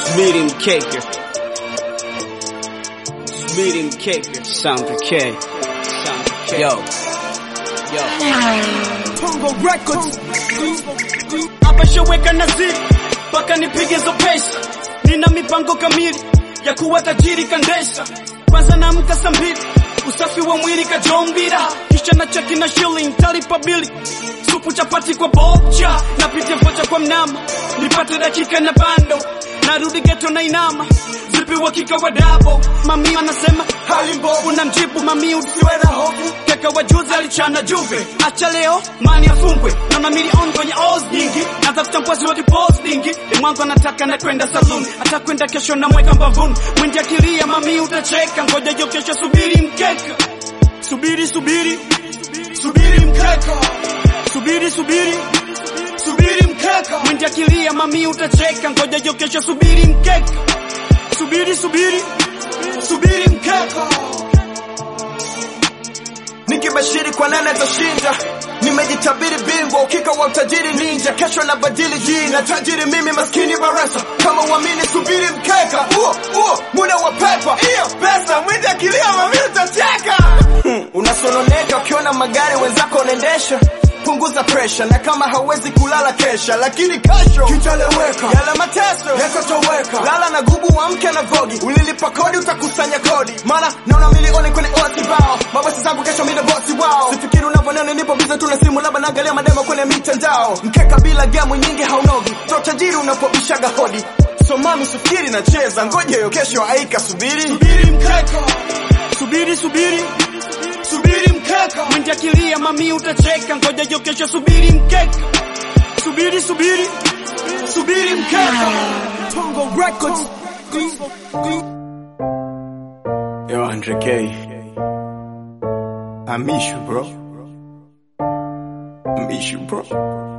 Subiri mkeke, subiri mkeke, sound K, sound K. Yo, yo. Pongo Records. Hapa showeka naziri mpaka nipige zo pesa, nina mipango kamili ya kuwa tajiri kandesha. Kwanza naamka saa mbili, usafi wa mwili kajombira, kisha na cheki na shilling talipa bili supu chapati kwa bocha, napitia vocha kwa mnama, nipate dakika na bando, narudi geto na inama zipi uhakika wa dabo, mami anasema hali mbovu, na mjibu mami usiwe na hofu, keka wa juzi alichana juve, acha leo mani afungwe, naona milioni kwenye oz nyingi, natafuta mkwasi wa kipostingi, mwangu anataka na kwenda saloon, atakwenda kesho na mweka mbavuni, mwindi akilia mami utacheka, ngoja jo kesho, subiri mkeka, subiri subiri subiri mkeka, subiri subiri subiri mkeka, mwindi akilia mami utacheka, ngoja jo kesho, subiri mkeka, subiri subiri subiri mkeka. Nikibashiri kwa nane atashinda, nimejitabiri bingwa, ukika wa utajiri ninja, kesho na badili jina, tajiri mimi maskini barasa, kama uamini subiri mkeka, uo uo muda wa pepa, iyo pesa mwindi akilia mami utacheka. Hmm, unasononeka ukiona magari wenzako wanaendesha punguza presha na kama hawezi kulala kesha, lakini kesho kitaleweka, yala mateso yakatoweka. Lala na gubu wa mke na vogi, ulilipa kodi utakusanya kodi, maana naona milioni kwenye osi bao. Mabosi zangu kesho mimi ndo bosi wao, sifikiri unavyoniona nipo bize tu na simu, labda naangalia mademo kwenye mitandao. Mkeka bila gemu nyingi haunogi, to tajiri unapobishaga hodi. So mami sifikiri nacheza, ngoja hiyo kesho aika, subiri subiri mkeka, subiri subiri subiri mkeka, mwindi akilia mami utacheka, ngoja jo kesho, subiri mkeka, subiri subiri subiri mkeka. Tongo Records. Yo, Andre K. I miss you, bro. I miss you, bro.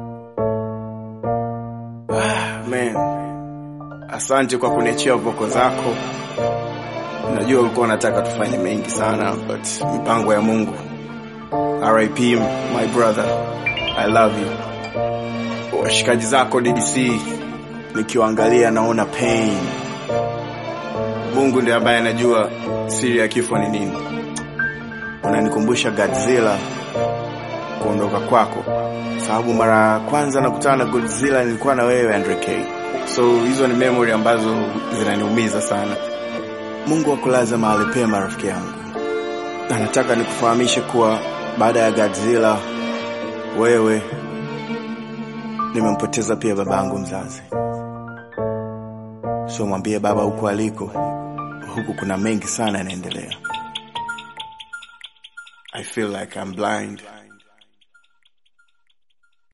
Ah, man. Asante kwa kuniachia voko zako. Najua ulikuwa unataka tufanye mengi sana, but mipango ya Mungu. RIP, my brother. I love you. Washikaji zako DDC, nikiwaangalia naona pain. Mungu ndiye ambaye anajua siri ya kifo ni nini. Unanikumbusha Godzilla kuondoka kwako, sababu mara ya kwanza nakutana na Godzilla nilikuwa na wewe Andre K. So hizo ni memory ambazo zinaniumiza sana. Mungu akulaze mahali pema, rafiki yangu, na nataka nikufahamishe kuwa baada ya Godzilla, wewe nimempoteza pia babangu mzazi. So mwambie baba huko aliko, huku kuna mengi sana yanaendelea. I feel like I'm blind.